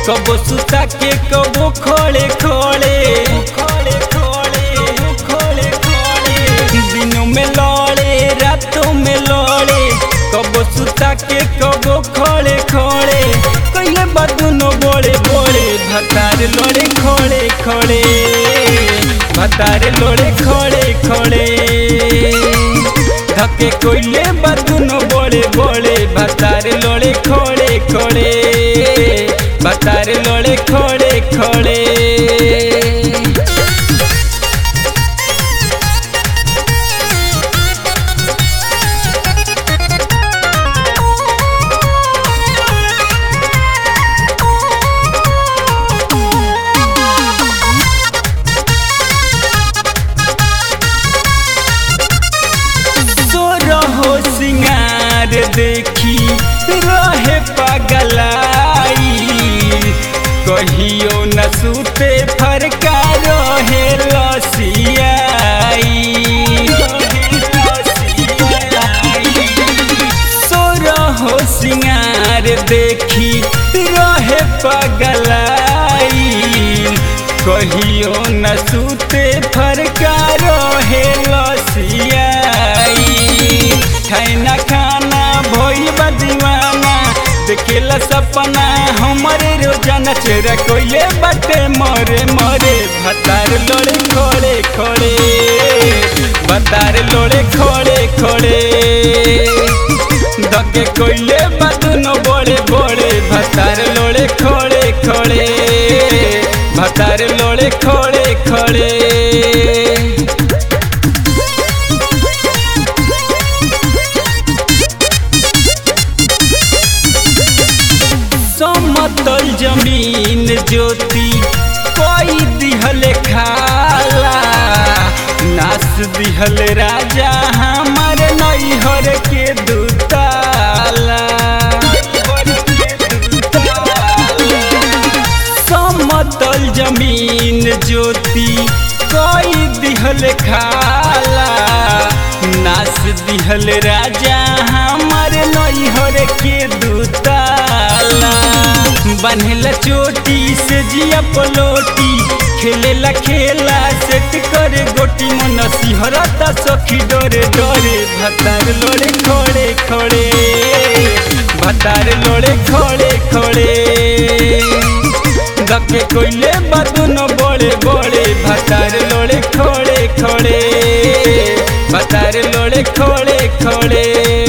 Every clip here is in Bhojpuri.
कबो सुता के कबो खोले खोले खोले खोले खोले खोले दिनों में लौड़े रातों में लौड़े कबो सुता के कबो खोले खोले कइले बदुनो बोले बोले भतार लोड़े खोले खोले भतार लोड़े खोले खोले धके कोइले बदुनो बोले बोले भतार लोड़े खोले खोले भतार लोड़े खोले खोले सो रहो सिंगार देखी रहे पगलाई कहियो न सूते फरका रहे लसियाई सो रहो सिंगार देखी रहे पगलाई कहियो न सूते फरका रहे लसियाई खाना खाना भइल बा दीवाना देखेला सपना हमरे रोजाना चेहरा कोइले बाटे मरे मरे भतार लोड़े खोड़े खोड़े भतार लोड़े खोड़े खोड़े दके कोइले बातनो बोले बोले भतार लोड़े खोड़े खोड़े भतार लोड़े खोड़े खोड़े समतल जमीन ज्योति कोई दिहल खाला नास दिहल राजा हमार नैहर के दुताला समतल जमीन ज्योति कोई दिहल खाला नास दिहल राजा हमार नैहर के दुताला बन्हला चोटी से जिया पलोटी खेलेला खेला सेट करे गोटी मन सिहरता सखी डरे डरे भतार लोड़े खोड़े खोड़े भतार लोड़े खोड़े खोड़े दके कोइले बदुनो बोले बोले भतार लोड़े खोड़े खोड़े भतार लोड़े खोड़े खोड़े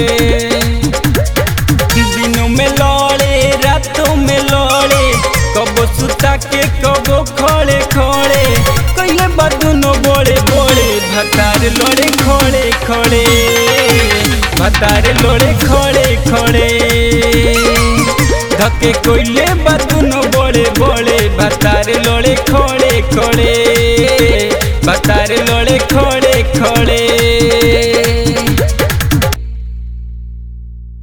दिनों में लौड़े रातों में लौड़े कबो सुता के कबो खोले खोले कइले बदुनो बोले बोले भतार लोड़े खोड़े खोड़े भतार लोड़े खोड़े खोड़े धके कोइले बदुनो बोले बोले भतार लोड़े खोड़े खोड़े भतार लोड़े खोड़े खोड़े